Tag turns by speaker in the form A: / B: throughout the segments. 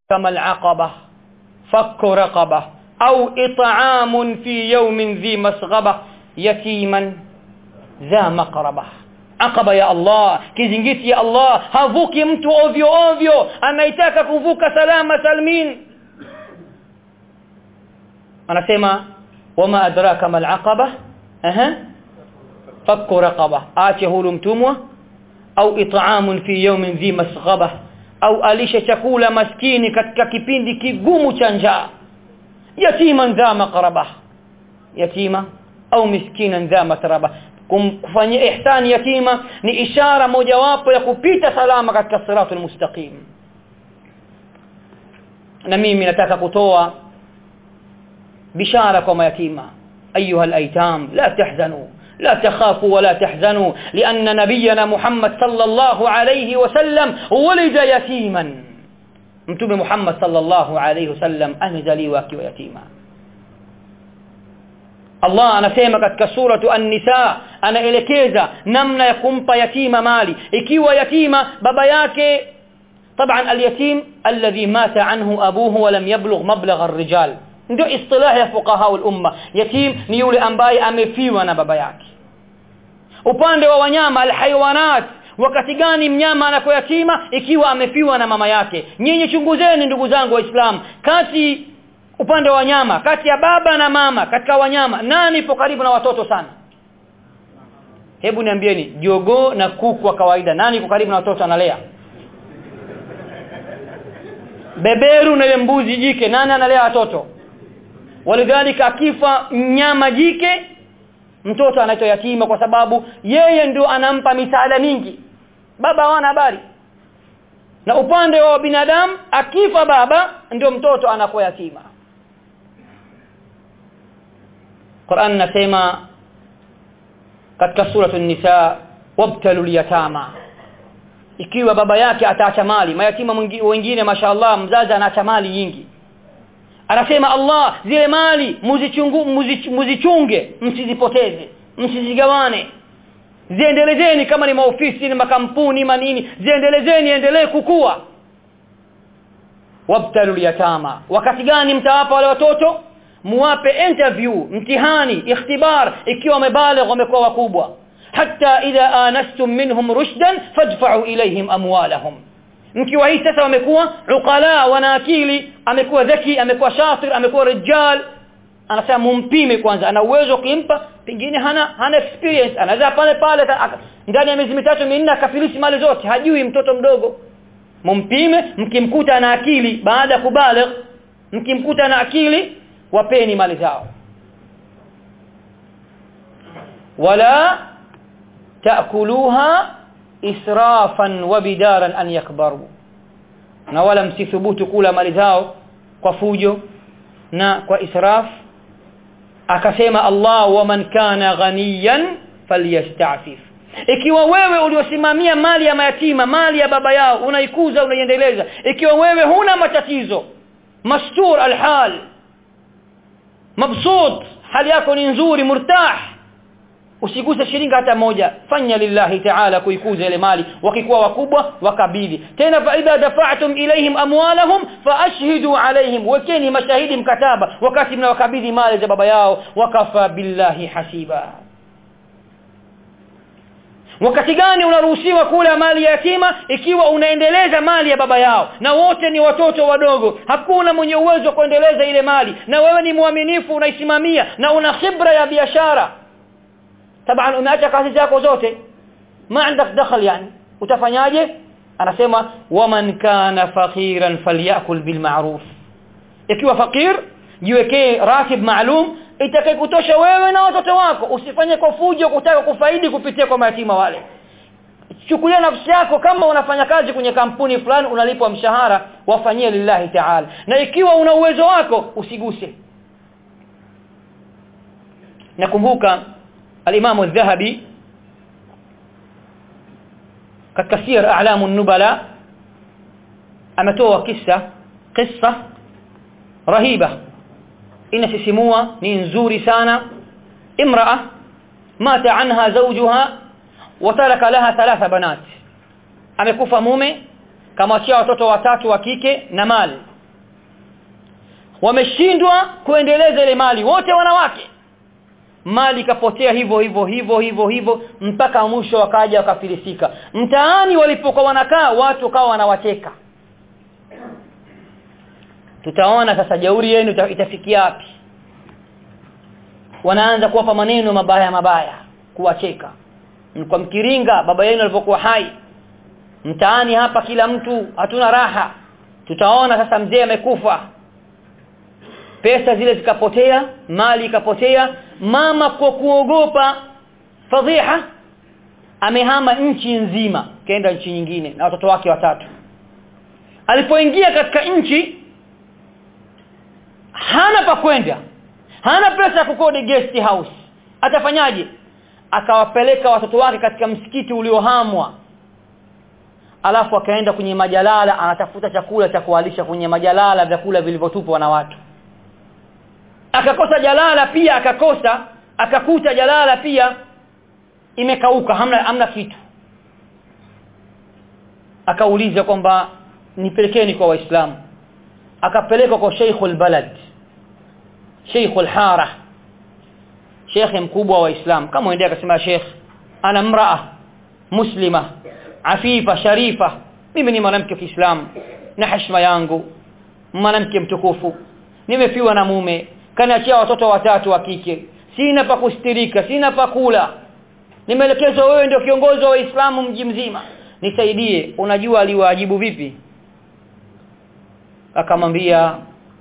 A: kama al-aqaba fakku raqaba au it'amun fi yawmin dhi masghaba yatiman dha maqraba aqaba ya Allah kizingiti ya Allah havuki mtu ovyo ovyo anaitaka kuvuka salama salmin anasema wama adraka mal aqaba aha fakku raqaba ache huru mtumwa au it'amun fi yawmin dhi masghaba au alisha chakula maskini katika kipindi kigumu cha njaa yatiman dha maqraba yatima au miskinan dha matraba kumfanyia ihsani yatima ni ishara mojawapo ya kupita salama katika siratul mustaqim na mimi nataka kutoa bishara kwa mayatima ayuha alaitam la tahzanu لا تخافوا ولا تحزنوا لأن نبينا محمد صلى الله عليه وسلم ولد يتيما متوب محمد صلى الله عليه وسلم أنزلي akiwa yatima Allah anasema katika suratu An-Nisa anaelekeza namna ya kumpa yatima mali ikiwa yatima baba yake طبعا اليتيم الذي مات عنه ابوه ولم يبلغ مبلغ الرجال ndio istilah ya fuqaha al-umma yatim ni yule ambaye amefiwa na baba yake upande wa wanyama alhayawanat wakati gani mnyama anakuwa yatima ikiwa amefiwa na mama yake nyinyi chunguzeni ndugu zangu waislamu kati upande wa wanyama kati ya baba na mama katika wanyama nani ipo karibu na watoto sana hebu niambieni jogoo na kuku wa kawaida nani iko karibu na watoto analea beberu na mbuzi jike nani analea watoto walidhalika akifa mnyama jike mtoto anaitwa yatima kwa sababu yeye ndio anampa misaada mingi baba hawana habari na upande wa binadamu akifa baba ndio mtoto anakuwa yatima Qur'an nasema katika suratu nisa wabtalul yatama ikiwa baba yake ataacha mali mayatima wengine mashaallah mzazi anaacha mali nyingi anasema Allah zile mali muzichungu muzichunge msizipoteze msizigawane ziendelezeni kama ni maofisi ni makampuni manini ziendelezeni endelee kukua wabtalu yatama wakati gani mtawapa wale watoto muwape interview mtihani ikhtibar ikiwa wamebaligh wamekuwa wakubwa hatta idha anastum minhum rushdan fadfa'u ilayhim amwalahum mkiwa hii sasa wamekuwa uqala wana akili amekuwa dhaki amekuwa shatir amekuwa rijal anasema mumpime kwanza ana uwezo kimpa pengine hana hana experience anaweza pale pale ndani ya miezi mitatu minne akafilisi mali zote hajui mtoto mdogo mumpime mkimkuta ana akili baada ya kubaligh mkimkuta na akili wapeni mali zao wala taakuluha israfan wa bidaran an yakbaru na wala msithubutu kula mali zao kwa fujo na kwa israf akasema Allah waman kana ghaniyan falyastafif ikiwa wewe uliosimamia mali ya mayatima mali ya baba yao unaikuza unaiendeleza ikiwa wewe huna matatizo mastur alhal mabsut hali yako ni nzuri murtah usiguse shilingi hata moja fanya lillahi ta'ala kuikuza ile mali wakikuwa wakubwa wakabidhi tena fa idha dafa'tum ilaihim amwalahum fa ashhidu alaihim wekeni mashahidi mkataba wakati mnawakabidhi mali za baba yao wakafa billahi hasiba wakati gani unaruhusiwa kula mali ya yatima ikiwa unaendeleza mali ya baba yao na wote ni watoto wadogo hakuna mwenye uwezo wa kuendeleza ile mali na wewe ni mwaminifu unaisimamia na una khibra ya biashara taban umeacha kazi zako zote ma عندك دخل yani utafanyaje anasema waman kana faqiran falyakul bil ma'ruf ikiwa fakir jiwekee ratib maalum itakaye kutosha wewe na watoto wako usifanye kwa fujo kutaka kufaidi kupitia kwa mayatima wale chukulia nafsi yako kama unafanya kazi kwenye kampuni fulani unalipwa mshahara wafanyie lillahi ta'ala na ikiwa una uwezo wako usiguse nakumbuka al-Imam al-Dhahabi katika sir a'lamu an-nubala ametoa kisa kisa rahiba inasisimua ni nzuri sana imraa mata anha zawjuha wataraka laha thalatha banat amekufa mume kamwachia watoto watatu wa kike na mali wameshindwa kuendeleza ile mali wote wanawake mali ikapotea hivyo hivyo hivyo hivyo hivyo mpaka mwisho wakaja wakafilisika mtaani walipokuwa wanakaa watu kawa wanawacheka tutaona sasa jauri yenu itafikia wapi wanaanza kuwapa maneno mabaya mabaya kuwacheka kwa mkiringa baba yenu alipokuwa hai mtaani hapa kila mtu hatuna raha tutaona sasa mzee amekufa pesa zile zikapotea mali ikapotea mama kwa kuogopa fadhiha amehama nchi nzima kaenda nchi nyingine na watoto wake watatu alipoingia katika nchi hana pa kwenda hana pesa ya kukodi guest house atafanyaje akawapeleka watoto wake katika msikiti uliohamwa alafu akaenda kwenye majalala anatafuta chakula cha kualisha kwenye majalala vyakula vilivyotupwa na watu akakosa jalala pia akakosa akakuta jalala pia imekauka hamna hamna kitu akauliza kwamba nipelekeni kwa waislamu akapelekwa kwa Sheikhul Balad Sheikhul Hara Sheikh mkubwa wa Islam kama endea akasema Sheikh ana mraa muslima afifa sharifa mimi ni mwanamke wa Kiislamu na heshima yangu mwanamke mtukufu nimefiwa na mume kaniachia watoto watatu wa kike sina pa kustirika sina pa kula nimeelekezwa wewe ndio kiongozi wa Uislamu mji mzima nisaidie unajua aliwaajibu vipi akamwambia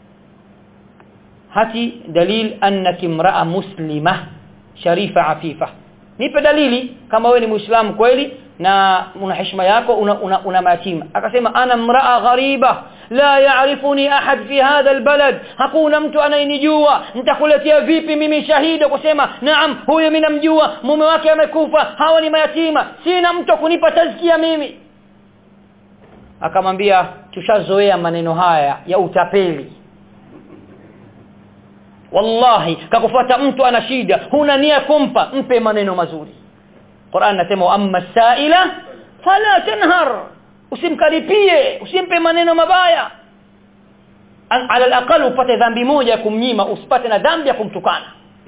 A: hati dalil annaki imra'a muslima sharifa afifa nipe dalili kama wewe ni muislamu kweli na una heshima yako una, una, una mayatima akasema ana mraa ghariba la yaarifuni ahad fi hadha albalad hakuna mtu anayenijua nitakuletea vipi mimi shahidi kusema naam huyu mimi namjua mume wake amekufa hawa ni mayatima sina mtu kunipa tazkia mimi akamwambia tushazoea maneno haya ya utapeli wallahi kakufuata mtu ana shida huna nia kumpa mpe maneno mazuri Qur'an nasema amma saila fala tanhar usimkaripie usimpe maneno mabaya ala alaqal upate dhambi moja ya kumnyima usipate na dhambi ya kumtukana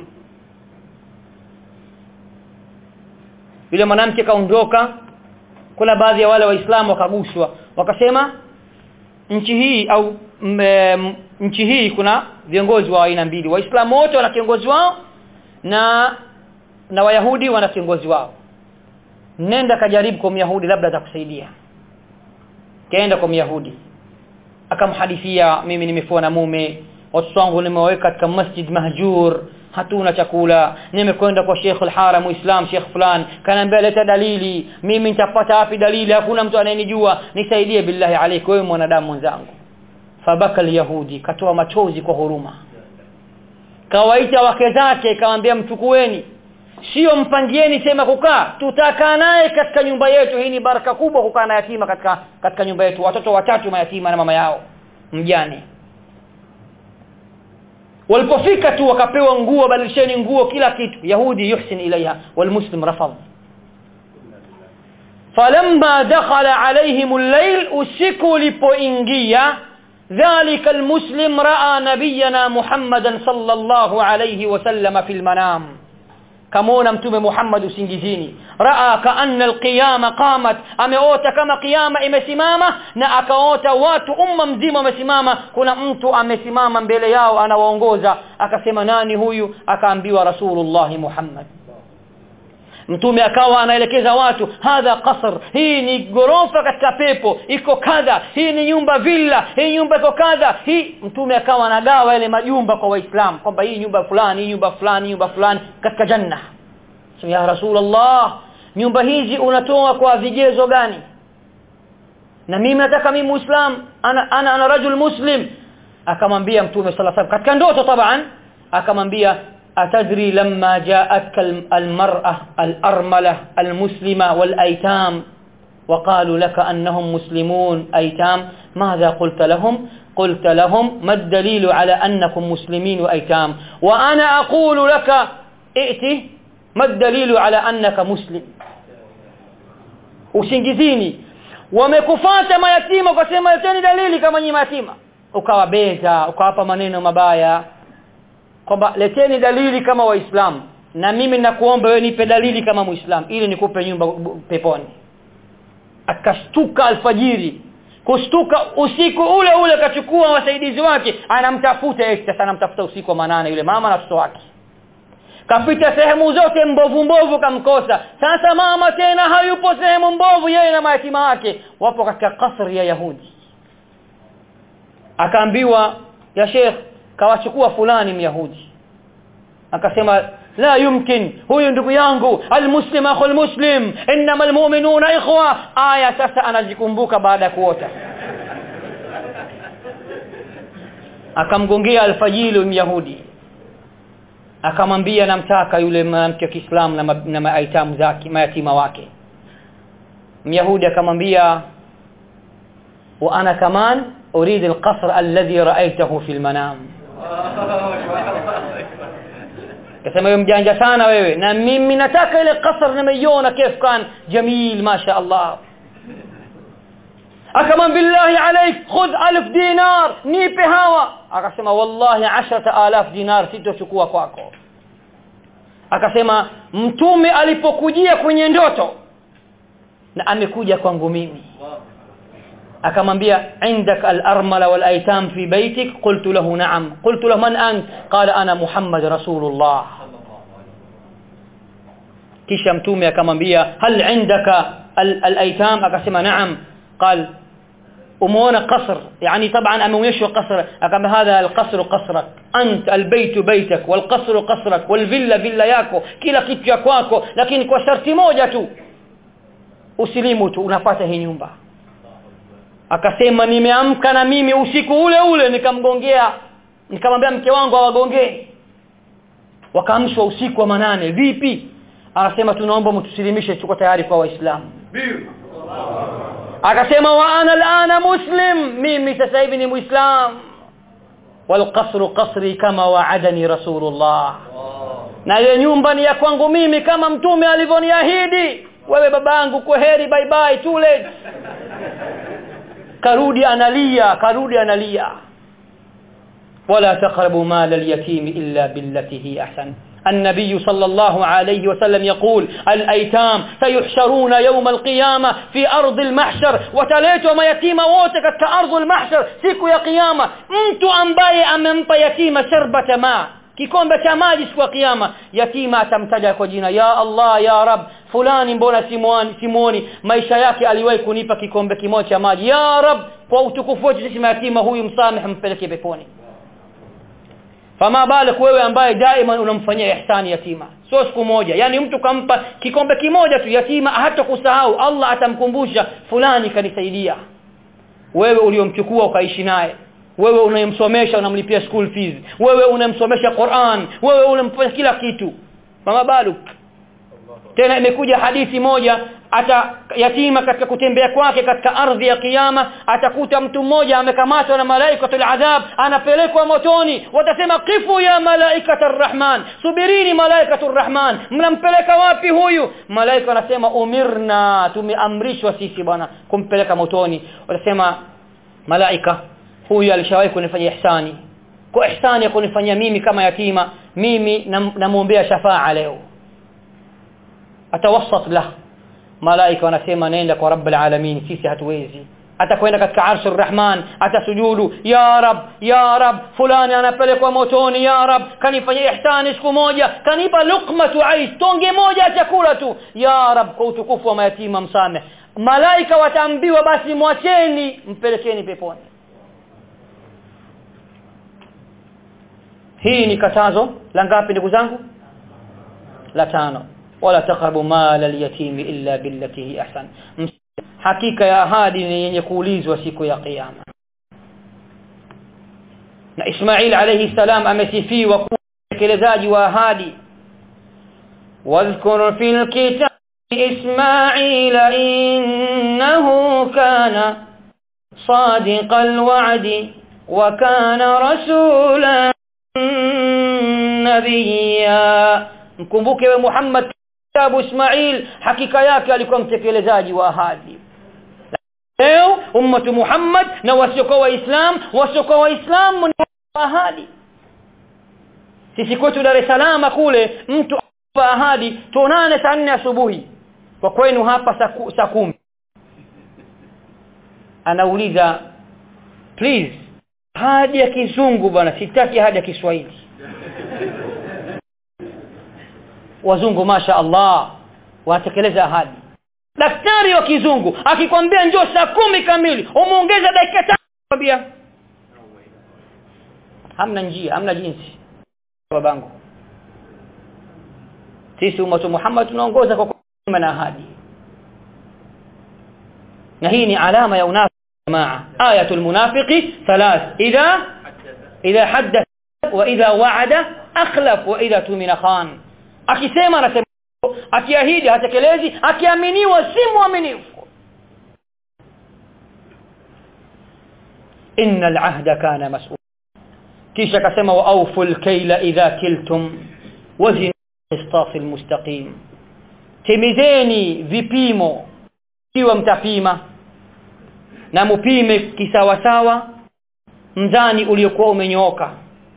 A: yule mwanamke kaondoka kuna baadhi ya wale waislamu wakaguswa wakasema nchi hii au m, nchi hii kuna viongozi wa aina mbili waislamu wote wana kiongozi wao na na wayahudi wana kiongozi wao nenda kajaribu kwa myahudi labda atakusaidia kaenda kwa myahudi akamhadithia mimi nimefua na mume watoto wangu nimeweka katika masjid mahjur hatuna chakula nimekwenda kwa Sheikh al-Haram Muislam Sheikh fulani kanaambia leta dalili mimi nitapata wapi dalili hakuna mtu anayenijua nisaidie billahi alayka wewe mwanadamu mwenzangu fabaka yahudi katoa machozi kwa huruma kawaita wake zake kawaambia mchukueni sio mpangieni sema kukaa tutakaa naye katika nyumba yetu hii ni baraka kubwa kukaa na yatima katika katika nyumba yetu watoto watatu mayatima na mama yao mjane walipofika tu wakapewa nguo badilisheni nguo kila kitu yahudi yuhsin ilaiha walmuslim rafadh falamma dakhala alaihim al-layl usiku lipoingia ذلك المسلم راى نبينا محمدا صلى الله عليه وسلم في المنام كمونا متوم محمد usingizini raa kaanna alqiyama qamat ameota kama kiyama imesimama na akaota watu umma mzima wamesimama kuna mtu amesimama mbele yao anawaongoza akasema nani huyu akaambiwa rasulullah muhammad mtume akawa anaelekeza watu hadha qasr hii ni gorofa katika pepo iko kadha hii ni nyumba villa hii nyumba iko kadha hii mtume akawa anagawa yale majumba kwa waislamu kwamba hii nyumba fulani hii nyumba fulani nyumba fulani katika janna so ya rasulullah nyumba hizi unatoa kwa vigezo gani na mimi nataka mimi muislam ana ana, ana rajul muslim akamwambia mtume sallallahu alaihi katika ndoto taban akamwambia atadri lamma ja'atka almar'ah alarmala almuslima walaytam وقالوا لك أنهم مسلمون أيتام ماذا قلت لهم قلت لهم ما الدليل على أنكم مسلمين وأيتام وأنا أقول لك ائتي ما الدليل على أنك مسلم usingizini wamekufata mayatima ukasema leteni dalili kama nyinyi mayatima ukawabeza ukawapa maneno mabaya kwamba leteni dalili kama waislamu na mimi nakuomba wewe nipe dalili kama muislamu ili nikupe nyumba peponi akashtuka alfajiri kushtuka usiku ule ule kachukua wasaidizi wake anamtafuta yeye sasa anamtafuta usiku wa manane yule mama na watoto wake kapita sehemu zote mbovu mbovu kamkosa sasa mama tena hayupo sehemu mbovu yeye na mayatima wake wapo katika kasri ya Yahudi akaambiwa ya Sheikh kawachukua fulani myahudi akasema la yumkin huyu ndugu yangu almuslim akhul muslim inma almu'minuna ikhwa aya sasa anajikumbuka baada ya kuota akamgongea alfajili myahudi akamwambia namtaka yule mwanamke wa Kiislamu na, ma, na maitamu zake mayatima wake myahudi akamwambia wa ana kaman urid alqasr alladhi ra'aytahu fi almanam kasema wewe mjanja sana wewe na mimi nataka ile kasr nimeiona kif kan jamil masha Allah akamwambia billahi alaik khudh alf dinar nipe hawa akasema wallahi 10000 dinar sitochukua kwako akasema mtume alipokujia kwenye ndoto na amekuja kwangu mimi akamwambia indak al-armala wal aitam fi baytik qultu lahu na'am qultu lahu man ant qala ana muhammad rasulullah kisha mtume akamwambia hal indaka al-aitam akasema na'am قال umeona قصر يعني طبعا ameonyeshwa قصر akamba hadha al-qasr qasrak ant al-bayt baytak wal-qasr qasrak wal-villa villa yako kila kitu ya kwako lakini kwa sharti moja tu usilimu tu unapata hii nyumba akasema nimeamka na mimi usiku ule ule nikamgongea nikamwambia mke wangu awagongee wakaamshwa usiku wa manane vipi anasema tunaomba mtusilimishe tuko tayari kwa waislamu akasema wa ana alana muslim mimi sasa hivi ni muislam والقصر قصري كما وعدني رسول الله na ile nyumba ni ya kwangu mimi kama mtume alivyoniahidi wewe babangu kwaheri bye bye too late karudi analia karudi analia wala taqrabu mal al-yatim illa billati hi ahsan النبي صلى الله عليه وسلم يقول الايتام سيحشرون يوم القيامه في ارض المحشر وتليتوا mayatima wote katika ardhi المحشر siku ya kiyama mtu ambaye amempa yatima sharbata ma kikombe cha maji siku ya kiyama yatima atamtaja kwa jina ya Allah ya Rab fulani mbona simuoni simuoni maisha yake aliwahi kunipa kikombe kimoja cha maji ya Rab kwa utukufu wetu sisi mayatima huyu msamehe mpeleke peponi fama balik wewe ambaye daima unamfanyia ihsani yatima sio siku moja yani mtu kampa kikombe kimoja tu yatima hata kusahau Allah atamkumbusha fulani kanisaidia wewe uliomchukua ukaishi naye wewe unayemsomesha unamlipia school fees wewe unamsomesha Qur'an wewe unamfanya kila kitu mama baluk tena imekuja hadithi moja ata yatima katika kutembea kwake katika ardhi ya kiyama atakuta mtu mmoja amekamatwa na malaikatul adhab anapelekwa motoni watasema kifu ya malaikatur rahman subirini malaikatur rahman mnampeleka wapi huyu malaika wanasema umirna tumeamrishwa sisi bwana kumpeleka motoni watasema malaika huyu alishawahi kunifanyia ihsani kwa ihsani ya kunifanyia mimi kama yatima mimi namuombea shafaa leo atawassat lah malaika wanasema nenda kwa rabbul alamin sisi hatuwezi atakwenda katika arshur rahman atasujudu ya rab ya rab fulani anapelekwa motoni ya rab kanifanyia ihsani siku moja kanipa luqmatu aish tonge moja ya chakula tu ya rab kwa utukufu wa mayatima msame malaika wataambiwa basi mwacheni mpelekeni peponi hii ni katazo la ngapi ndugu zangu la tano wala taqrabu mal al-yatim illa billati hi ahsan hakika ya ahadi ni yenye kuulizwa siku ya kiyama na Ismail alayhi salam amesifiwa kuwa mtekelezaji wa ahadi wadhkur fil kitab إسماعيل إنه كان صادق الوعد وكان رسولا نبيا mkumbuke we Muhammad kitabu Ismail hakika yake alikuwa mtekelezaji wa ahadi leo ummatu Muhammad na wasiokuwa waislam wasiokuwa waislam ni ahadi sisi kwetu Dar es Salaam kule mtu apa ahadi tuonane saa 4 asubuhi kwa kwenu hapa saa saa kumi anauliza please ahadi ya kizungu bwana sitaki ahadi ya Kiswahili wazungu masha Allah wanatekeleza ahadi daktari wa kizungu akikwambia njoo saa kumi kamili umeongeza dakika tano kwambia hamna njia hamna jinsi babangu sisi umatu Muhammad tunaongoza kwa kuima na ahadi na hii ni alama ya unafiki jamaa ayatul munafiqi thalath idha idha haddath wa idha wa'ada akhlaf wa idha tumina khan akisema anasema akiahidi hatekelezi akiaminiwa si muaminifu innal ahda kana mas'ul kisha akasema wa awful kayla idha kiltum wazin qistas almustaqim timizeni vipimo ikiwa mtapima na mupime kisawasawa mzani uliokuwa umenyooka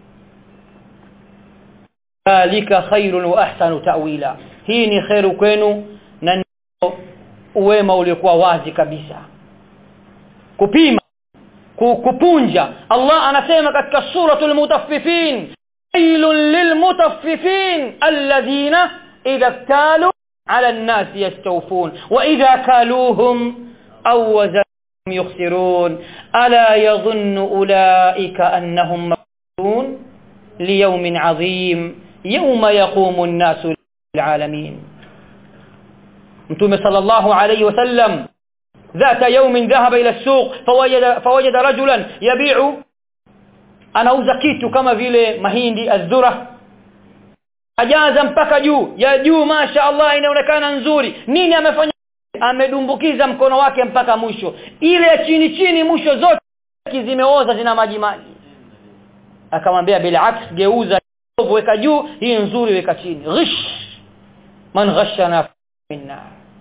A: dhalika khairun wa ahsanu ta'wila hii ni khairu kwenu na ndio uwema uliokuwa wazi kabisa kupima kupunja Allah anasema katika suratul mutaffifin wailul lilmutaffifin alladhina idha iktalu ala an-nas yastawfun wa idha kaluhum aw wazanhum yukhsirun ala yadhunnu ulaika annahum mab'uthun liyawmin 'azim yawma yaqumu an-nasu lil'alamin Mtume sallallahu alayhi wasallam ذات يوم ذهب إلى السوق فوجد, فوجد رجلا يبيع anauza kitu kama vile mahindi azdura ajaza mpaka juu ya juu masha Allah inaonekana nzuri nini amefanya amedumbukiza mkono wake mpaka mwisho ile ya chini chini mwisho zote zimeoza zina maji maji akamwambia bila aks geuza weka juu hii nzuri weka chini ghish man ghashana minna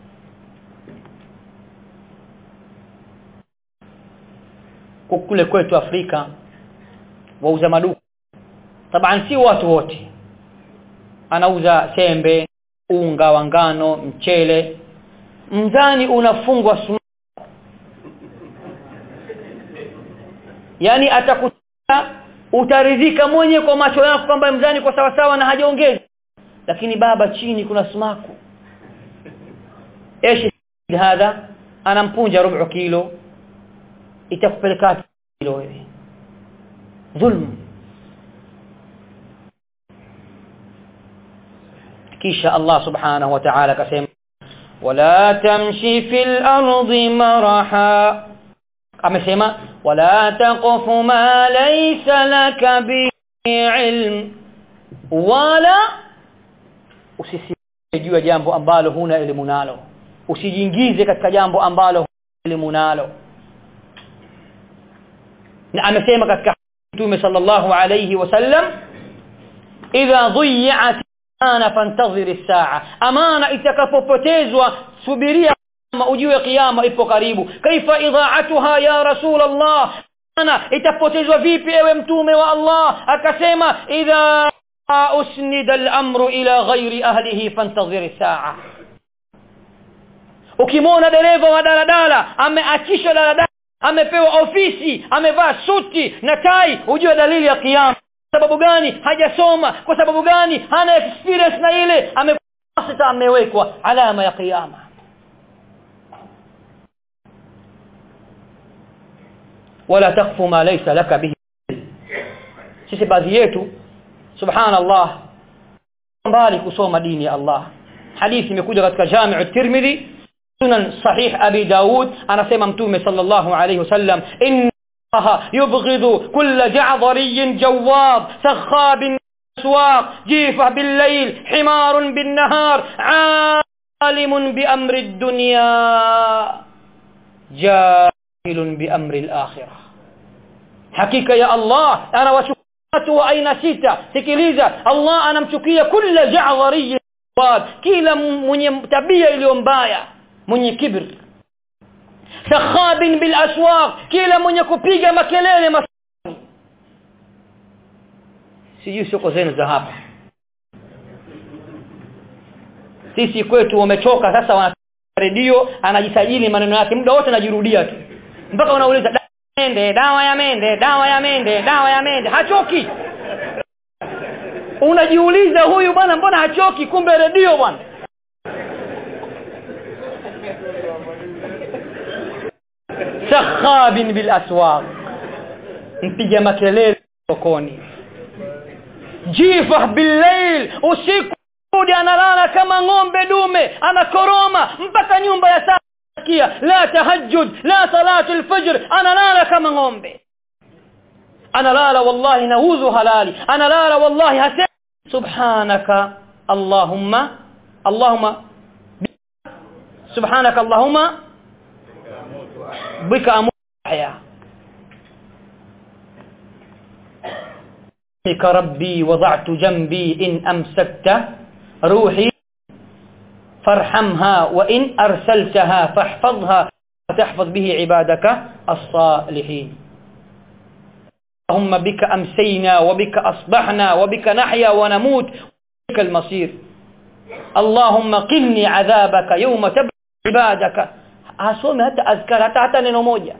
A: kule kwetu Afrika wauza maduka taban si watu wote anauza sembe unga wa ngano mchele mzani unafungwa sumu yani atakuta utaridhika mwenye kwa macho yako kwamba mzani kwa sawa sawa na hajaongeza lakini baba chini kuna sumaku ايش هذا anampunja rubu kilo itakupeleka kilo wewe dhulm kisha Allah subhanahu wa ta'ala kasema wala tamshi fil ardi maraha amesema wala taqfu ma laysa laka bi ilm wala usisije juu ya jambo ambalo huna elimu nalo usijiingize katika jambo ambalo huna elimu nalo na amesema katika Mtume sallallahu alayhi wasallam idha dhiyat amana fantazir as-saa amana itakapopotezwa subiria kama ujue kiyama ipo karibu kaifa idha'atuha ya rasul Allah ana itapotezwa vipi ewe mtume wa Allah akasema idha usnida al-amru ila ghairi ahlihi fantazir as-saa ukimwona dereva wa daladala ameachisha daladala amepewa ofisi amevaa suti na tai ujue dalili ya kiyama sababu gani hajasoma kwa sababu gani hana experience na ile amepasa amewekwa alama ya kiyama wala takfu ma laysa laka bihi sisi baadhi yetu subhanallah mbali kusoma dini ya Allah hadithi imekuja katika Jami' at-Tirmidhi sunan sahih abi daud anasema mtume sallallahu alayhi wasallam in يبغض كل جعضري جواب سخاب بالاسواق جيفه بالليل حمار بالنهار عالم بامر الدنيا جاهل بامر الاخره حقيقه يا الله انا وشكرته اين سيتا sikiliza Allah anamchukia kila ja'dhari kila mwenye tabia iliyo mbaya mwenye kibri sakhabin bil aswaq kila mwenye kupiga makelele masani sijui soko zenu za hapa sisi kwetu wamechoka sasa wana redio anajisajili maneno yake muda wote anajirudia tu mpaka unauliza dawa ya mende dawa ya mende dawa ya mende dawa ya mende hachoki unajiuliza huyu bwana mbona hachoki kumbe redio bwana sakhabin bil aswaq mpiga makelele sokoni jifah billail usiku analala kama ng'ombe dume anakoroma mpaka nyumba ya sakia la tahajjud la salatu alfajr analala kama ng'ombe analala wallahi nauzu halali analala wallahi hasa subhanaka allahumma allahumma subhanaka allahumma bika amhya بك ربي وضعت جنبي إن أمسكت روحي فارحمها وإن أرسلتها فاحفظها وتحفظ به عبادك الصالحين اللهم بك أمسينا وبك أصبحنا وبك نحيا ونموت وبك المصير اللهم قني عذابك يوم تبع عبادك asome hata azkar hata hata neno moja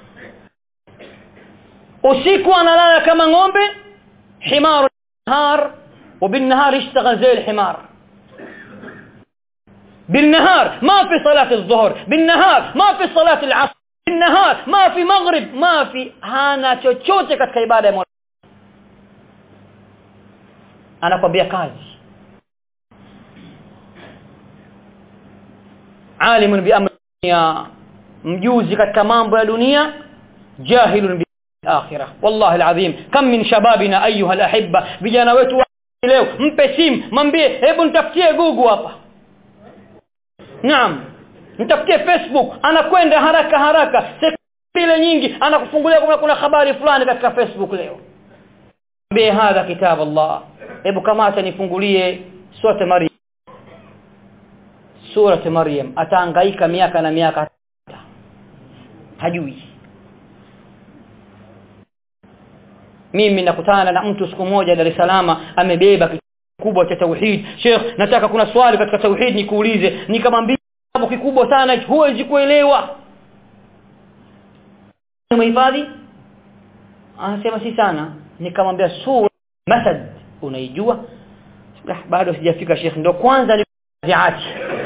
A: usiku analala kama ng'ombe حمار النهار وبالنهار يشتغل زي الحمار بالنهار ما في صلاة الظهر بالنهار ما في صلاة العصر بالنهار ما في مغرب ما في hana chochote katika ibada ya Mola anakwambia kazi alimun bi amri dunia mjuzi katika mambo ya dunia jahilun bi akhirah wallahi alazim kam min shababina ayuha alahibba vijana wetu leo mpe simu mwambie hebu nitafutie google hapa naam nitafutie facebook anakwenda haraka haraka sekunde nyingi anakufungulia kuna, kuna habari fulani katika facebook leo mwambie hadha kitab allah hebu kama acha nifungulie sura maryam sura maryam atahangaika miaka na miaka hajui mimi nakutana na mtu siku moja Dar es Salaam amebeba kikubwa cha tauhid Sheikh nataka kuna swali katika tauhid nikuulize nikamwambia kitabu kikubwa sana huwezi kuelewa umehifadhi anasema si sana nikamwambia sura masad unaijua bado sijafika Sheikh ndo kwanza ni ziati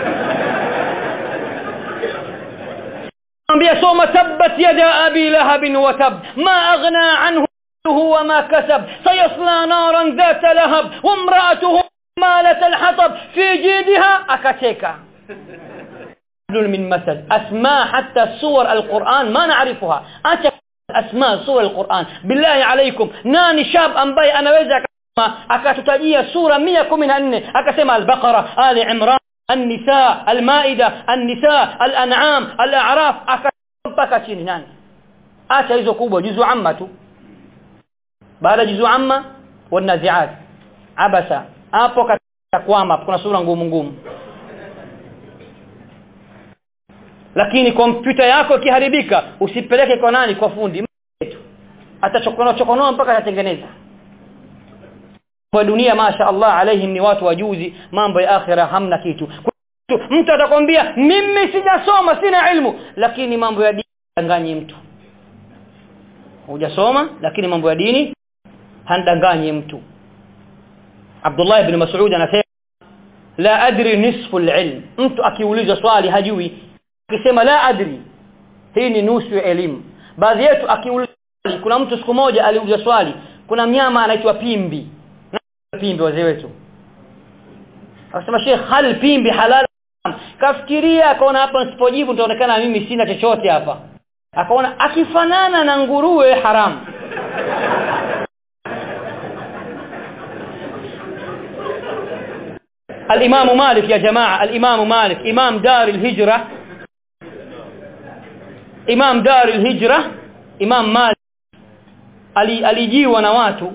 A: ambia soma tabbat yada abi lahab wa tab ma aghna anhu وما كسب سيصلى نارا ذات لهب وامرأته مالة الحطب في جيدها أكتيكا من مثل أسماء حتى سور القرآن ما نعرفها أنت أسماء سور القرآن بالله عليكم ناني شاب أنبي أنا ويزا أكتتجيه سورة مية كمين أني أكسمها البقرة آل عمران النساء المائدة النساء الأنعام الأعراف أكتتبك chini nani acha hizo kubwa juzu amma tu baada juzu amma wanaziat abasa hapo kwama kuna sura ngumu ngumu lakini kompyuta yako ikiharibika usipeleke kwa nani kwa fundi atachokonoa chokonoa mpaka atatengeneza kwa dunia masha Allah alaihim ni watu wajuzi mambo ya akhira hamna kitu mtu atakwambia mimi sijasoma sina ilmu lakini mambo ya dini danganyi mtu hujasoma lakini mambo ya dini handanganyi mtu Abdullah ibn Mas'ud anasema la adri nisfu al-ilm mtu akiuliza swali hajui akisema la adri hii ni nusu ya elimu baadhi yetu akiuliza kuna mtu siku moja aliuliza swali kuna mnyama anaitwa pimbi pimbi wazee wetu akasema Sheikh hal pimbi halal kafikiria akaona hapa nisipojibu nitaonekana mimi sina chochote hapa akaona akifanana na nguruwe haramu الإمام مالك يا جماعة الإمام مالك إمام دار الهجرة إمام دار الهجرة إمام مالك alijiwa na watu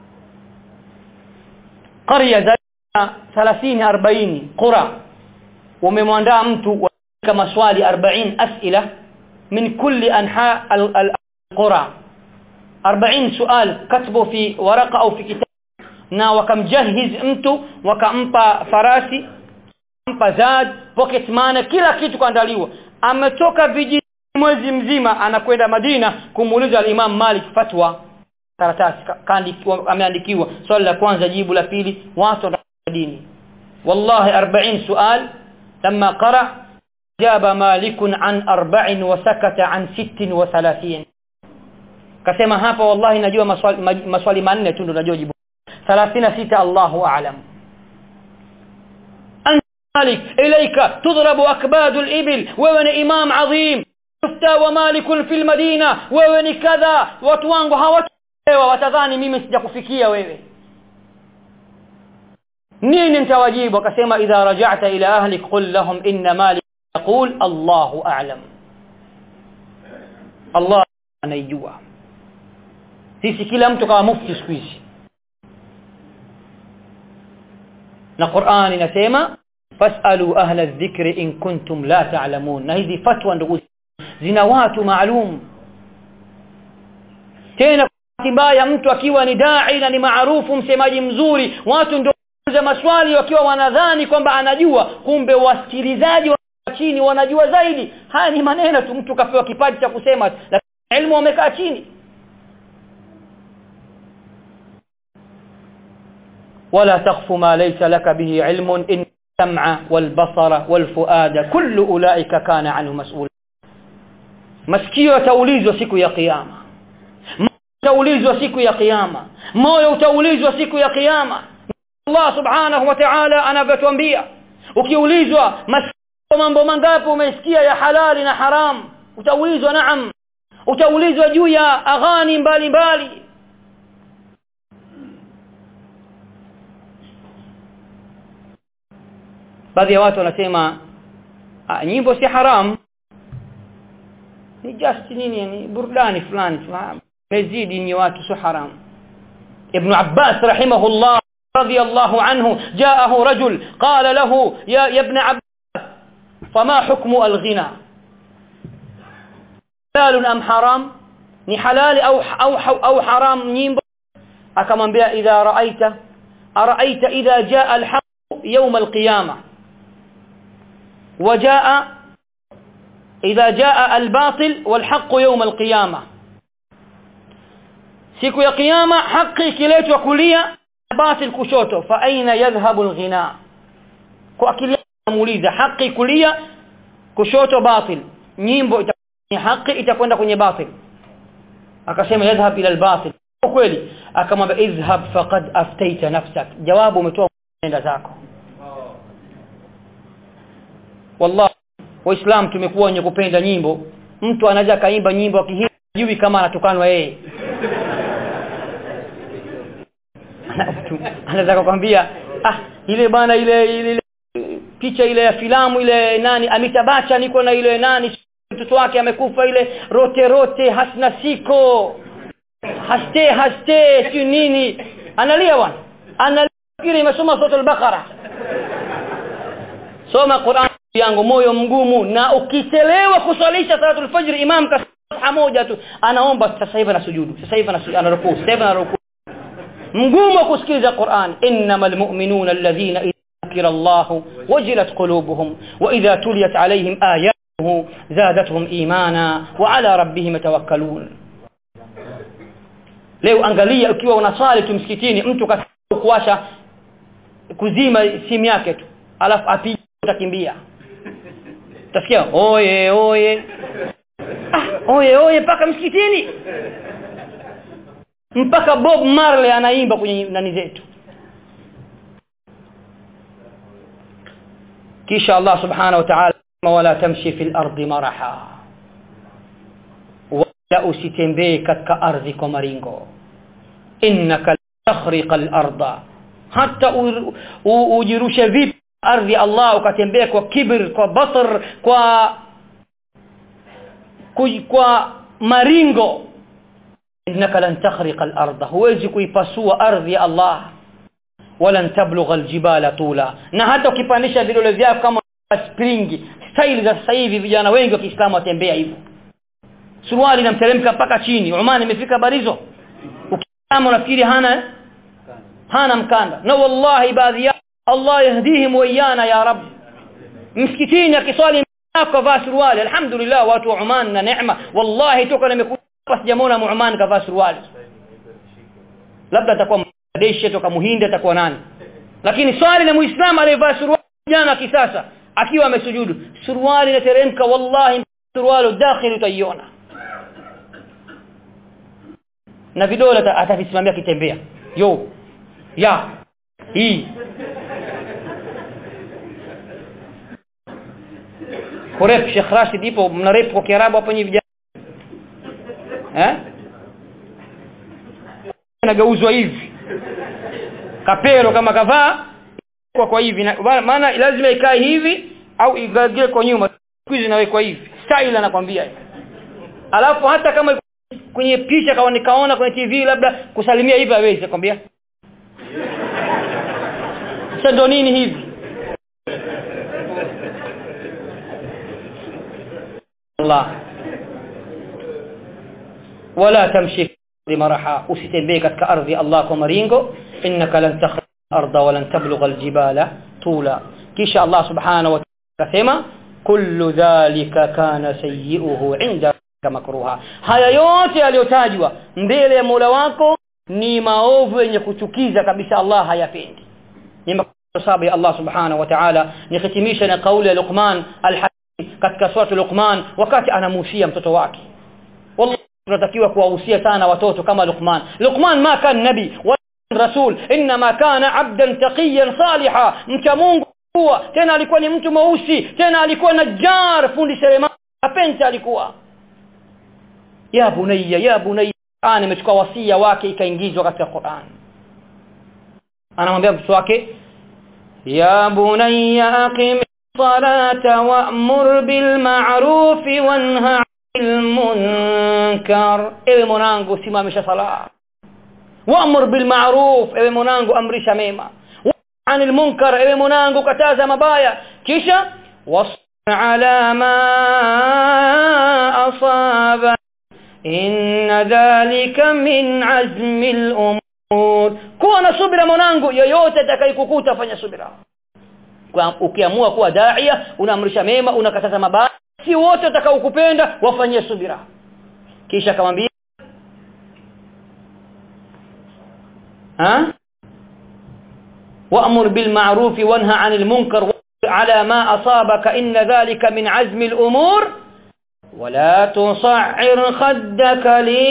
A: قريه za 30 40 qura umemwandaa mtu kama maswali 40 asila min kulli anha al-qura 40 sual katbu fi waraqa au fi kitab na wakamjahiz mtu wakampa farasi mpa zad pocket money kila kitu kuandaliwa ametoka vijiji mwezi mzima anakwenda Madina kumuuliza al-Imam Malik fatwa karatasi kaandikiwa ameandikiwa swali la kwanza jibu la pili watu dini wallahi 40 sual لما قرأ جاب مالك عن أربع وسكت عن ست وثلاثين kasema hapa wallahi najua maswali maswali manne tu ndo najua jibu 36 Allahu a'lam مالك إليك تضرب أكباد الإبل وين إمام عظيم تفتى ومالك في المدينة وين كذا وتوانغو hawataelewa watadhani mimi sijakufikia wewe nini nitawajibu akasema idha raja'ta ila ahlik qul lahum inna malik yaqul Allahu a'lam Allah anajua sisi kila mtu kama mufti siku hizi na Qur'an inasema fasalu ahla adh-dhikri in kuntum la ta'lamun na hizi fatwa ndugu zina watu maalum tena mbaya mtu akiwa ni dai na ni maarufu msemaji mzuri watu ndio za maswali wakiwa wanadhani kwamba anajua kumbe wasikilizaji wa chini wanajua zaidi haya ni maneno tu mtu kapewa kipaji cha kusema lakini elimu wamekaa chini ولا تخف ما ليس لك به علم إن السمع والبصر والفؤاد كل أولئك كان عنه مسؤولا masikio yataulizwa siku ya kiyama utaulizwa siku ya kiyama moyo utaulizwa siku ya kiyama Allah subhanahu wa ta'ala anavyotuambia ukiulizwa mambo mangapi umesikia ya halali na haram utaulizwa naam utaulizwa juu ya aghani mbalimbali baadhi ya watu wanasema nyimbo si haram ni just nini ni burudani fulani mezidi ni watu si haram ibn Abbas rahimahullah رضي الله عنه جاءه رجل قال له يا, يا ابن عباس فما حكم الغنى حلال ام حرام ni halali au au au haram nyimbo akamwambia idha raaita araita idha jaa alhaq yawm alqiyama وجاء إذا جاء الباطل والحق يوم القيامة siku ya kiyama haki ikiletwa kulia batil kushoto fa aina yadhhabu alghina kwa akili muuliza haki kulia kushoto batil nyimbo ni haki itakwenda kwenye batil akasema yadhhab ila albatil kweli akamwambia idhhab faqad aftaita nafsak jawabu umetoa nenda zako wallahi waislam tumekuwa wenye kupenda nyimbo mtu anaweza kaimba nyimbo akihijui kama anatukanwa yeye anaweza kukwambia ah ile bana ile ile picha ile ya filamu ile nani amitabacha niko na ile nani mtoto wake amekufa ile rote rote hasna siko haste haste si nini analia bwana analia imesoma sura al-baqara soma Qur'an yangu moyo mgumu na ukichelewa kuswalisha salatul fajr imam kasha moja tu anaomba sasa hivi na sujudu sasa hivi anarukuu sasa hivi anarukuu mgumu kusikiliza Qur'an innamal mu'minuna alladhina ذكر الله وجلت قلوبهم وإذا تليت عليهم آياته زادتهم إيمانا وعلى ربهم يتوكلون leo angalia ukiwa unasali tu msikitini mtu kuwasha kuzima simu yake tu alafu apige utakimbia utasikia oye oye ah, oye oye mpaka msikitini mpaka Bob Marley anaimba kwenye nani zetu kisha Allah subhanahu wa ta'ala wala tamshi fil ardi maraha wala usitembee katika ardhi kwa maringo innaka takhriqa al-arda hata ujirushe vipi ardhi Allah ukatembea kwa kibir kwa batar kwa kwa maringo innaka lan takhriqa al-ardha huwezi kuipasua ardhi ya Allah wala tablugha al-jibala tula na hata ukipandisha vidole vyako kama spring style za sasa hivi vijana wengi wa Kiislamu watembea hivyo suruali inamteremka mpaka chini Oman imefika barizo ukiama unafikiri hana hana mkanda na wallahi baadhi ya Allah yahdihim wayana ya rab msikitini akiswali kavaa suruali alhamdulillah watu wa Oman na neema wallahi toka nimekuja hapa sijamwona Oman kavaa suruali labda atakuwa Bangladesh toka Muhindi atakuwa nani lakini swali la muislamu aliyevaa suruali jana kisasa akiwa amesujudu suruali inateremka wallahi suruali dakhili utaiona na vidole atavisimamia kitembea yo ya hii kurep Sheikh Rashid ipo mnarep kwa Kiarabu hapo nyinyi vijana eh nagauzwa hivi kapelo kama kavaa kwa kwa hivi maana lazima ikae hivi au igagile kwa nyuma kwizi nawekwa hivi style anakwambia alafu hata kama kwenye picha kama nikaona kwenye TV labda kusalimia hivi hawezi kwambia sasa ndo nini hivi Allah wala tamshi maraha usitembee katika ardhi Allah kwa maringo innaka lan takhra arda wa lan tablugha aljibala tula kisha Allah subhanahu wa ta'ala kasema kullu dhalika kana sayyi'uhu 'inda makruha haya yote yaliyotajwa mbele ya Mola wako ni maovu yenye kuchukiza kabisa Allah hayapendi ni sababu ya Allah subhanahu wa ta'ala nikitimisha na kauli ya Luqman al-Hakim katika sura Luqman wakati anamuhusia mtoto wake wallahi tunatakiwa kuwahusia sana watoto kama Luqman Luqman ma kan nabi wa rasul inma kana abdan taqiyan saliha mcha Mungu kuwa tena alikuwa ni mtu mweusi tena alikuwa najjar fundi seremala apenta alikuwa ya bunayya ya bunayya ana imechukua wasia wake ikaingizwa katika Qur'an anamwambia mtoto wake ya bunayya aqim salata wa'mur bil ma'ruf wanha 'anil munkar ewe mwanangu simamisha sala wa'mur bil ma'ruf ewe mwanangu amrisha mema anil munkar ewe mwanangu kataza mabaya kisha wasbir ala ma asaba inna dhalika min azmi al-umur kuwa na subira mwanangu yoyote atakayekukuta fanya subira ukiamua kuwa daia unaamrisha mema unakataza mabaya si wote watakaokupenda wafanyie subira kisha akamwambia ha وأمر بالمعروف وانهى عن المنكر على ما أصابك إن ذلك من عزم الأمور ولا تصعر خدك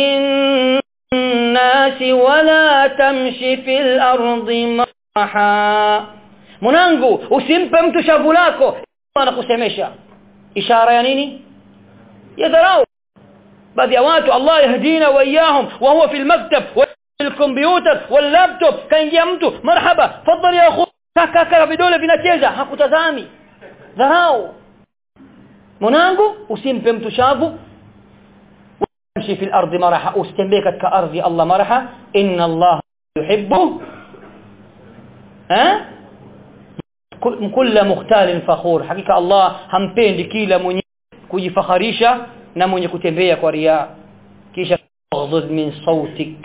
A: للناس ولا تمشي في الأرض مرحا mwanangu usimpe mtu shavu lako anakusemesha ishara ya nini ya dharau baadhi ya watu Allah yahdina wa iyahum wa huwa fil maktab الكمبيوتر واللابتوب kaingia mtu marhaba fadhali ya akhu kaka kaka vidole vinacheza hakutazami dharau mwanangu usimpe mtu shavu umshi fil ardi maraha usitembee katika ardhi Allah maraha inna Allah yuhibbu ha kulla mukhtalin fakhur hakika Allah hampendi kila mwenye kujifakharisha na mwenye kutembea kwa ria kisha ghdud min sautik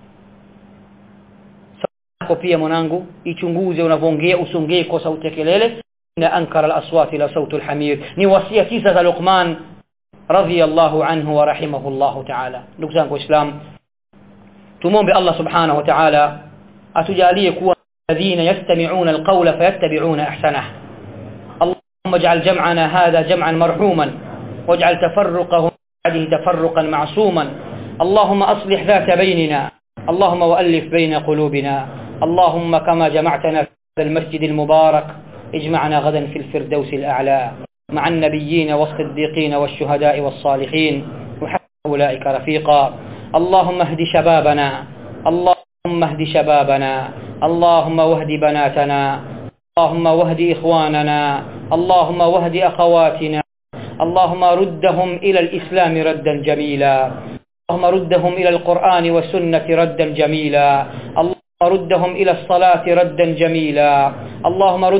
A: yako pia mwanangu ichunguze unavyoongea usongee kwa sauti ya kelele na ankara al-aswat ila sauti al-hamir ni wasia tisa za Luqman radhiyallahu anhu wa rahimahullahu ta'ala ndugu zangu waislamu tumombe Allah subhanahu wa ta'ala atujalie kuwa الذين يستمعون القول فيتبعون احسنه اللهم اجعل جمعنا هذا جمعا مرحوما واجعل تفرقه بعده تفرقا معصوما اللهم اصلح ذات بيننا اللهم والف بين قلوبنا اللهم كما جمعتنا في هذا المسجد المبارك اجمعنا غدا في الفردوس الأعلى مع النبيين والصديقين والشهداء والصالحين وحتى أولئك رفيقا اللهم اهد شبابنا اللهم اهد شبابنا اللهم واهد بناتنا اللهم واهد إخواننا اللهم واهد أخواتنا اللهم ردهم إلى الإسلام ردا جميلا اللهم ردهم إلى القرآن والسنة ردا جميلا اللهم ردهم إلى الصلاة ردا جميلا اللهم ردهم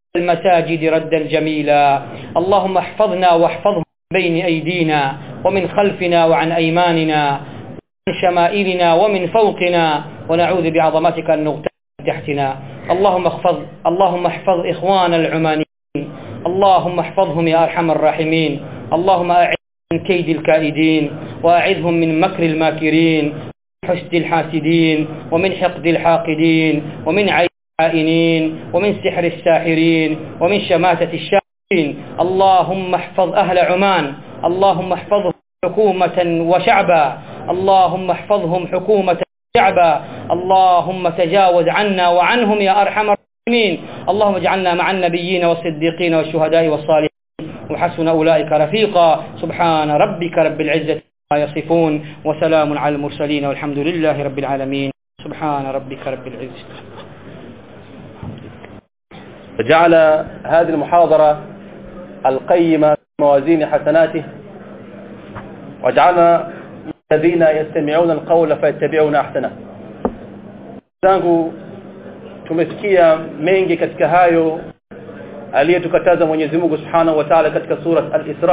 A: المساجد ردا جميلا اللهم احفظنا واحفظهم بين أيدينا ومن خلفنا وعن أيماننا وعن شمائلنا ومن فوقنا ونعوذ بعظمتك أن نغتال تحتنا اللهم احفظ اللهم احفظ إخوان العمانيين اللهم احفظهم يا أرحم الراحمين اللهم أعذ من كيد الكائدين وأعذهم من مكر الماكرين ومن حسد الحاسدين ومن حقد الحاقدين ومن عين العائنين ومن سحر الساحرين ومن شماتة الشاعرين اللهم احفظ أهل عمان اللهم احفظهم حكومة وشعبا اللهم احفظهم حكومة وشعبا اللهم تجاوز عنا وعنهم يا أرحم الراحمين اللهم اجعلنا مع النبيين والصديقين والشهداء والصالحين وحسن أولئك رفيقا سبحان ربك رب العزة ما يصفون وسلام على المرسلين والحمد لله رب العالمين سبحان ربك رب العزة
B: فجعل هذه المحاضرة القيمة موازين حسناته وجعلنا الذين يستمعون القول فيتبعون أحسنه zangu tumesikia mengi katika hayo aliyetukataza Mwenyezi Mungu Subhanahu wa Ta'ala katika sura Al-Isra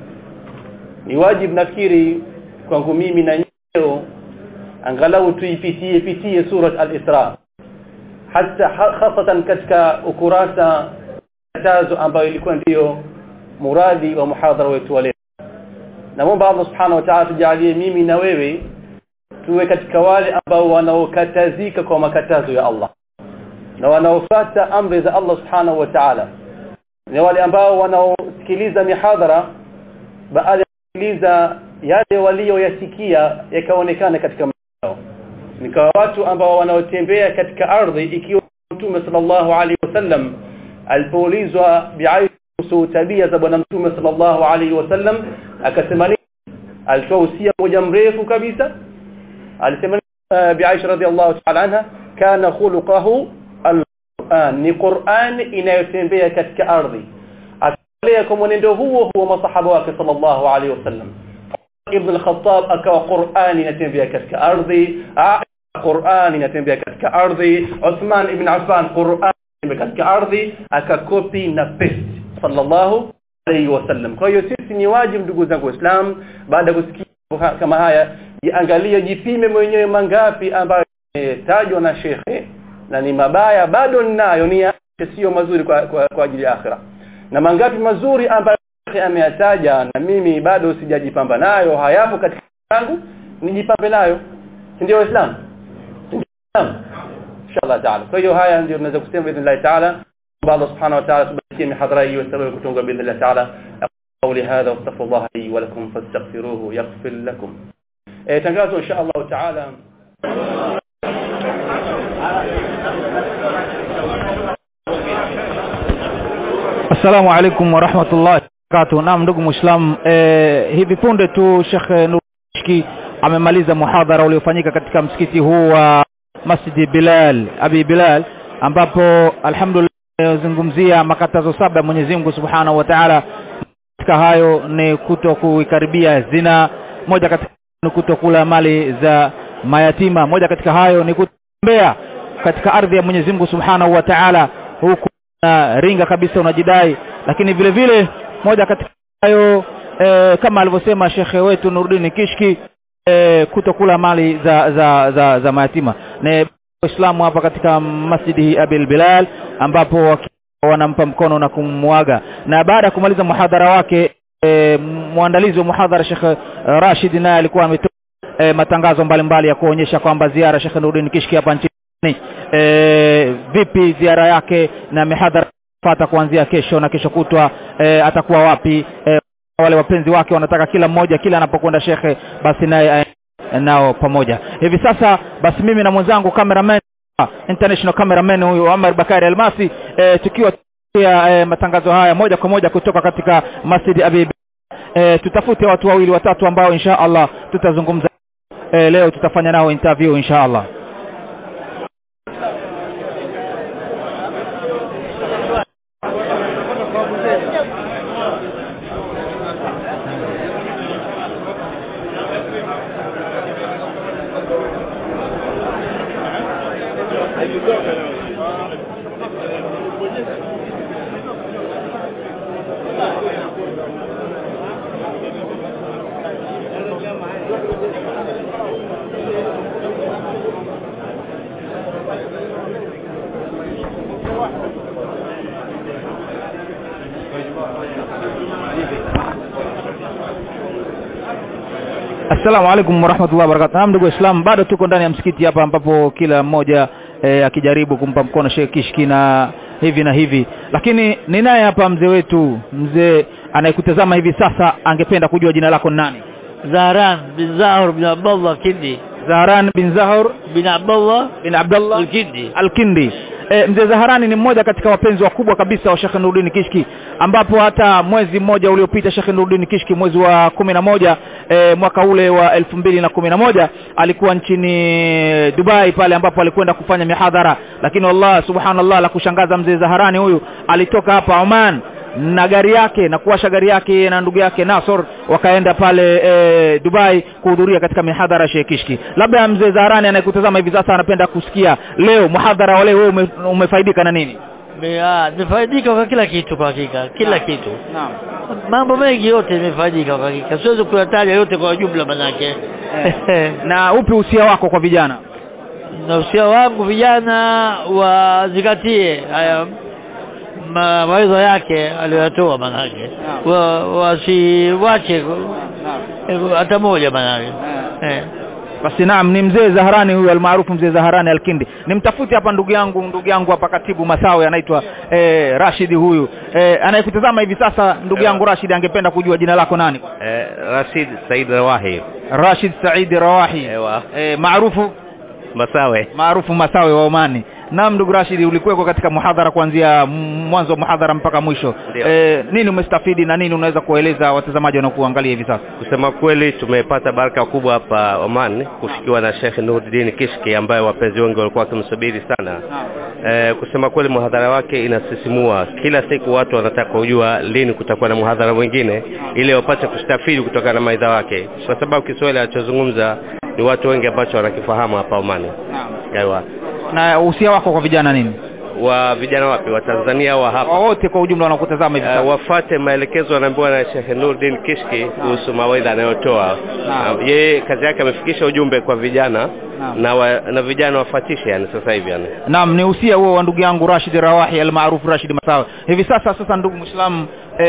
B: ni wajibu nafikiri kwangu mimi na nyeo angalau tuipitie pitie sura Al-Isra hata hasatan katika ukurasa katazo ambayo ilikuwa ndiyo muradi wa muhadhara wetu wa leo naomba Allah Subhanahu wa Ta'ala tujalie mimi na wewe tuwe katika wale ambao wanaokatazika kwa makatazo ya Allah na wanaofuata amri za Allah Subhanahu wa Ta'ala ni wale ambao wanaosikiliza mihadhara baada ya kusikiliza yale walioyasikia yakaonekana katika mtandao nikawa watu ambao wanaotembea katika ardhi ikiwa Mtume sallallahu alaihi wasallam alipoulizwa bi'aisu tabia za bwana Mtume sallallahu alaihi wasallam akasema alitoa usia moja mrefu kabisa alisema uh, bi'aisha radhiallahu ta'ala anha kana khuluquhu al-Qur'an ni Qur'an inayotembea katika ardhi akaelea kwa mwenendo huo huo masahaba wake sallallahu alaihi wasallam ibn al-Khattab akawa Qur'an inatembea katika ardhi Qur'an inatembea katika ardhi Uthman ibn Affan Qur'an inatembea katika ardhi akakopi na paste sallallahu alayhi wasallam kwa hiyo sisi ni wajibu ndugu zangu waislamu baada ya kusikia kama haya jiangalie jipime mwenyewe mangapi ambayo yametajwa na shekhe na ni mabaya bado ninayo ni sio mazuri kwa, kwa, kwa ajili ya akhira na mangapi mazuri ambayo shekhe ameyataja na mimi bado sijajipamba nayo hayapo katika yangu nijipambe nayo ndio waislamu inshallah taala kwa hiyo haya ndio tunaweza kusema باذن taala Allah subhanahu wa ta'ala tubakie mihadhara hii wasababu kutunga باذن taala قولي هذا واستغفر الله لي ولكم فاستغفروه يغفر لكم tangazo insha Allah taala
C: Assalamu alaikum wa rahmatullahi wabarakatuh. Naam ndugu Muislam, eh, hivi punde tu Sheikh Nurishki amemaliza muhadhara uliofanyika katika msikiti huu wa Masjid Bilal, Abi Bilal ambapo alhamdulillah zungumzia makatazo saba ya Mwenyezi Mungu Subhanahu wa Ta'ala katika hayo ni kuto kuikaribia zina moja katika ni kutokula mali za mayatima moja katika hayo ni kutembea katika ardhi ya Mwenyezi Mungu Subhanahu wa Ta'ala huku na ringa kabisa unajidai lakini vile vile moja katika hayo e, kama alivyosema shekhe wetu Nuruddin Kishki e, kutokula mali za za za, za mayatima ni Waislamu hapa katika Masjidi Abil Bilal ambapo wanampa mkono na kumwaga na baada ya kumaliza muhadhara wake e, mwandalizi wa muhadhara Sheikh Rashid naye alikuwa ametoa e, matangazo mbalimbali mbali ya kuonyesha kwamba ziara Sheikh Nuruddin Kishki hapa nchini e, vipi ziara yake na mihadhara fata kuanzia kesho na kesho kutwa e, atakuwa wapi e, wale wapenzi wake wanataka kila mmoja kila anapokwenda shekhe basi naye nao pamoja hivi sasa basi mimi na mwenzangu cameraman international cameraman huyu Omar Bakari Almasi e, tukiwa ya e, matangazo haya moja kwa moja kutoka katika Masjid Abi e, tutafute watu wawili watatu ambao insha Allah tutazungumza e, leo tutafanya nao interview insha Allah Assalamu alaikum warahmatullahi wabarakatuh. Naam ndugu Waislamu, bado tuko ndani ya msikiti hapa ambapo kila mmoja e, akijaribu kumpa mkono Sheikh Kishki na hivi na hivi, lakini ninaye hapa mzee wetu, mzee anayekutazama hivi sasa, angependa kujua jina lako ni nani?
D: Zahran bin Zahur bin Abdullah Kindi
C: Zahran bin Zahur
D: bin Abdullah
C: bin Abdullah
D: Al-Kindi.
C: Al-Kindi. E, mzee Zaharani ni mmoja katika wapenzi wakubwa kabisa wa Sheikh Nuruddin Kishki ambapo hata mwezi mmoja uliopita Sheikh Nuruddin Kishki mwezi wa kumi na moja e, mwaka ule wa elfu mbili na kumi na moja alikuwa nchini Dubai pale ambapo alikwenda kufanya mihadhara, lakini Allah subhanallah, la kushangaza mzee Zaharani huyu alitoka hapa Oman na gari yake na kuwasha gari yake na ndugu yake Nasor wakaenda pale e, Dubai kuhudhuria katika mihadhara ya Sheikh Kishki. Labda mzee Zaharani anayekutazama hivi sasa anapenda kusikia leo muhadhara wa leo wewe ume, umefaidika na nini?
D: Me- ah, Nimefaidika kwa kila kitu kwa hakika, kila kitu,
C: Naam.
D: mambo mengi yote nimefaidika kwa hakika, siwezi kuyataja yote kwa jumla manake
C: na upi usia wako kwa vijana?
D: na usia wangu vijana wazingatie haya ma- mawaidha yake aliyoyatoa manake, wa- wasiwache eh, hata moja manake eh.
C: Basi naam, ni mzee Zaharani huyu almaarufu mzee Zaharani Alkindi. Nimtafute hapa ndugu yangu ndugu yangu hapa katibu Masawe anaitwa eh, Rashid huyu eh, anayekutazama hivi sasa. Ndugu yangu Rashid angependa kujua jina lako nani?
E: Eh, Rashid Said Rawahi
C: Rashid Saidi Rawahi
E: Ewa.
C: eh, maarufu
E: Masawe.
C: maarufu Masawe wa Omani. Naam, ndugu Rashid, ulikuweko katika muhadhara kuanzia m- mwanzo wa muhadhara mpaka mwisho.
E: Ndio.
C: Eh, nini umestafidi na nini unaweza kueleza watazamaji wanaokuangalia hivi sasa?
E: Kusema kweli tumepata baraka kubwa hapa Oman kufikiwa na Sheikh Nuruddin Kishki ambaye wapenzi wengi walikuwa wakimsubiri sana. Eh, kusema kweli muhadhara wake inasisimua. Kila siku watu wanataka kujua lini kutakuwa na muhadhara mwingine ili wapate kustafidi kutokana na maidha wake, kwa sababu Kiswahili alichozungumza ni watu wengi ambacho wanakifahamu hapa Oman. Aiwa.
C: Na usia wako kwa vijana nini?
E: Wa vijana wapi? Wa Tanzania wa hapa?
C: Wote kwa ujumla wanaokutazama hivi sasa.
E: Uh, wafate maelekezo wanaambiwa na Sheikh Nuruddin Kishki kuhusu mawaidha anayotoa.
C: Naam.
E: Uh, yeye kazi yake amefikisha ujumbe kwa vijana
C: Naam.
E: na wa, na vijana wafatishe yani sasa hivi yani.
C: Naam, ni usia huo wa ndugu yangu Rashid Rawahi almaarufu Rashid Masawe. Hivi sasa sasa, ndugu Muislamu,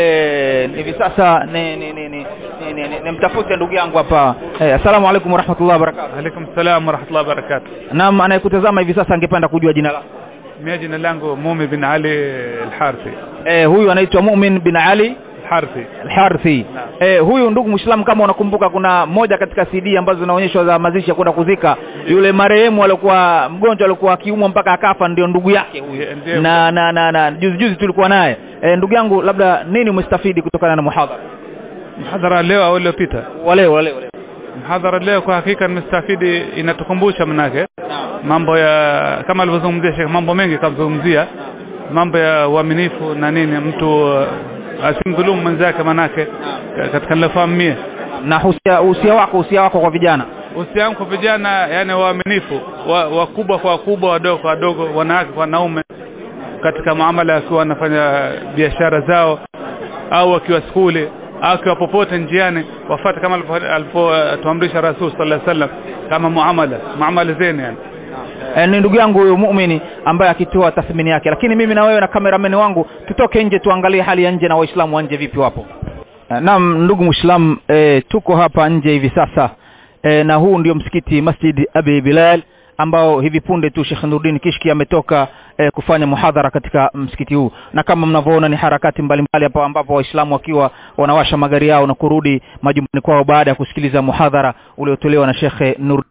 C: eh, hivi sasa ni ni ni ni, ni, ni, ni, ni mtafute ndugu yangu hapa. Eh, assalamu alaikum warahmatullahi wabarakatuh.
F: Alaikum salam warahmatullahi wabarakatuh.
C: Naam, anayekutazama hivi sasa angependa kujua jina lako.
F: Mimi jina langu Mumi bin Ali Al-Harthi.
C: Eh, huyu anaitwa Mumin bin Ali
F: Al-Harthi.
C: Al-Harthi. Eh, huyu ndugu Muislamu, kama unakumbuka, kuna moja katika CD ambazo zinaonyeshwa za mazishi ya kwenda kuzika yule marehemu alikuwa mgonjwa, alikuwa akiumwa mpaka akafa, ndio ndugu yake huyu.
F: Ndiyo.
C: Na na na, na juzi juzi tulikuwa naye. Eh, ndugu yangu, labda nini umestafidi kutokana na muhadhara
F: Mhadhara leo au uliopita?
C: wale wale wale?
F: Mhadhara leo kwa hakika nimestafidi, inatukumbusha manake mambo ya kama alivyozungumzia Sheikh, mambo mengi kamzungumzia mambo ya uaminifu na nini, mtu uh, asimdhulumu mwenzake manake ka- katika nilofahamu mie
C: Na usia, usia wako usia wako kwa vijana.
F: usia wangu kwa vijana, yani waaminifu wa- wakubwa kwa wakubwa, wadogo kwa wadogo, wanawake kwa wanaume, katika muamala wakiwa wanafanya biashara zao au wakiwa skuli au wakiwa popote njiani, wafuate kama alivyo- alivyotuamrisha Rasul sallallahu alaihi wasallam, kama muamala muamala zeni yani.
C: E, ni ndugu yangu huyu muumini ambaye akitoa tathmini yake, lakini mimi na wewe na kameramani wangu tutoke nje tuangalie hali ya nje na waislamu wa nje vipi wapo. E, naam ndugu Muislam, e, tuko hapa nje hivi sasa e, na huu ndio msikiti Masjid Abi Bilal ambao hivi punde tu Sheikh Nuruddin Kishki ametoka e, kufanya muhadhara katika msikiti huu, na kama mnavyoona ni harakati mbalimbali hapa ambapo waislamu wakiwa wanawasha magari yao na kurudi majumbani kwao baada ya kusikiliza muhadhara uliotolewa na Sheikh Nur